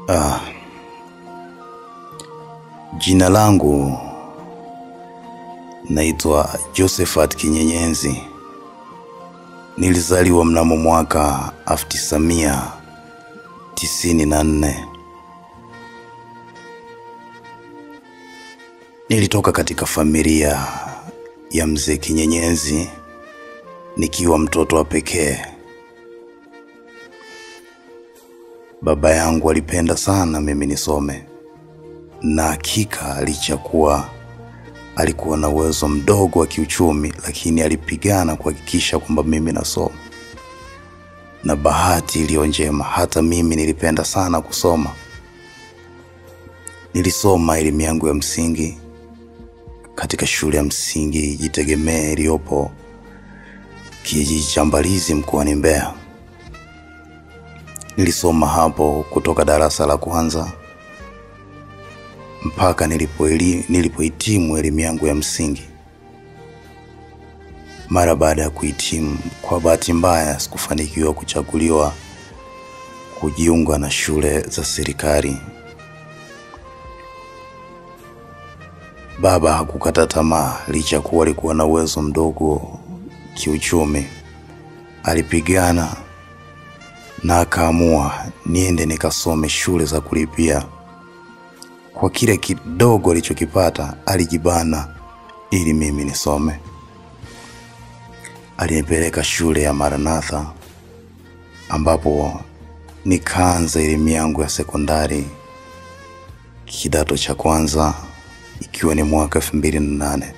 Ah, jina langu naitwa Josephat Kinyenyenzi. Nilizaliwa mnamo mwaka 1994. Nilitoka katika familia ya mzee Kinyenyenzi nikiwa mtoto wa pekee. Baba yangu alipenda sana mimi nisome, na hakika licha kuwa alikuwa na uwezo mdogo wa kiuchumi, lakini alipigana kuhakikisha kwamba mimi nasoma. Na bahati iliyo njema, hata mimi nilipenda sana kusoma. Nilisoma elimu yangu ya msingi katika shule ya msingi Jitegemee iliyopo kijiji cha Mbalizi mkoani Mbeya. Nilisoma hapo kutoka darasa la kwanza mpaka nilipoeli- nilipohitimu elimu yangu ya msingi. Mara baada ya kuhitimu, kwa bahati mbaya sikufanikiwa kuchaguliwa kujiunga na shule za serikali. Baba hakukata tamaa licha kuwa alikuwa na uwezo mdogo kiuchumi. Alipigana na akaamua niende nikasome shule za kulipia. Kwa kile kidogo alichokipata alijibana ili mimi nisome. Alinipeleka shule ya Maranatha ambapo nikaanza elimu yangu ya sekondari kidato cha kwanza ikiwa ni mwaka elfu mbili na nane.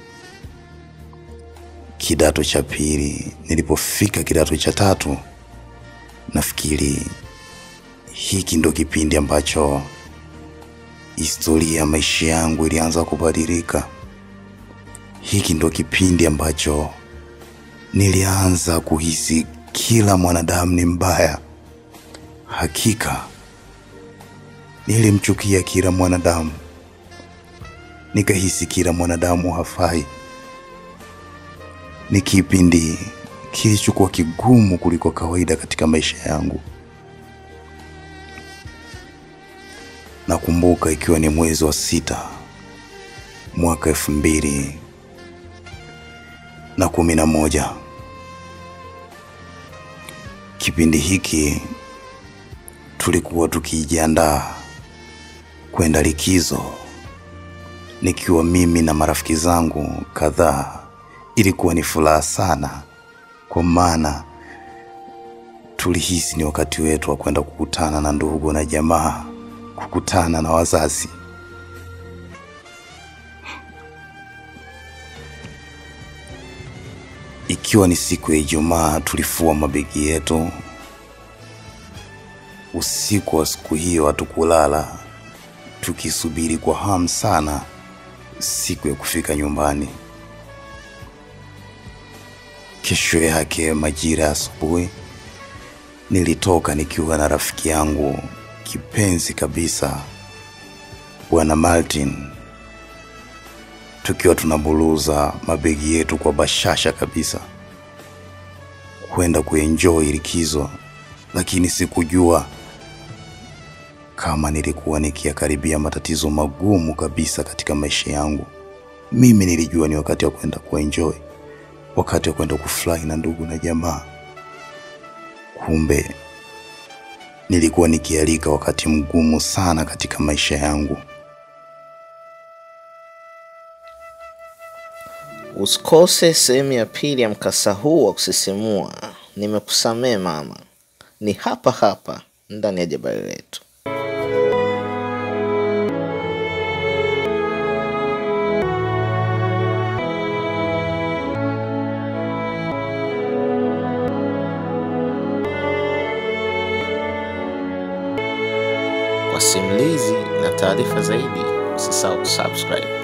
Kidato cha pili, nilipofika kidato cha tatu, nafikiri hiki ndo kipindi ambacho historia ya maisha yangu ilianza kubadilika. Hiki ndo kipindi ambacho nilianza kuhisi kila mwanadamu ni mbaya. Hakika nilimchukia kila mwanadamu, nikahisi kila mwanadamu hafai. Ni kipindi kilichokuwa kigumu kuliko kawaida katika maisha yangu. Nakumbuka ikiwa ni mwezi wa sita mwaka elfu mbili na kumi na moja. Kipindi hiki tulikuwa tukijiandaa kwenda likizo, nikiwa mimi na marafiki zangu kadhaa. Ilikuwa ni furaha sana, kwa maana tulihisi ni wakati wetu wa kwenda kukutana na ndugu na jamaa, kukutana na wazazi. Ikiwa ni siku ya Ijumaa, tulifua mabegi yetu. Usiku wa siku hiyo hatukulala, tukisubiri kwa hamu sana siku ya kufika nyumbani. Kesho yake majira ya asubuhi, nilitoka nikiwa na rafiki yangu kipenzi kabisa, Bwana Martin, tukiwa tunabuluza mabegi yetu kwa bashasha kabisa kwenda kuenjoy likizo, lakini sikujua kama nilikuwa nikiyakaribia matatizo magumu kabisa katika maisha yangu. Mimi nilijua ni wakati wa kwenda kuenjoy, wakati wa kwenda kufurahi na ndugu na jamaa. Kumbe nilikuwa nikialika wakati mgumu sana katika maisha yangu. Usikose sehemu ya pili ya mkasa huu wa kusisimua. Nimekusamee mama, ni hapa hapa ndani ya jabali letu. Kwa simulizi na taarifa zaidi, usisahau kusubscribe.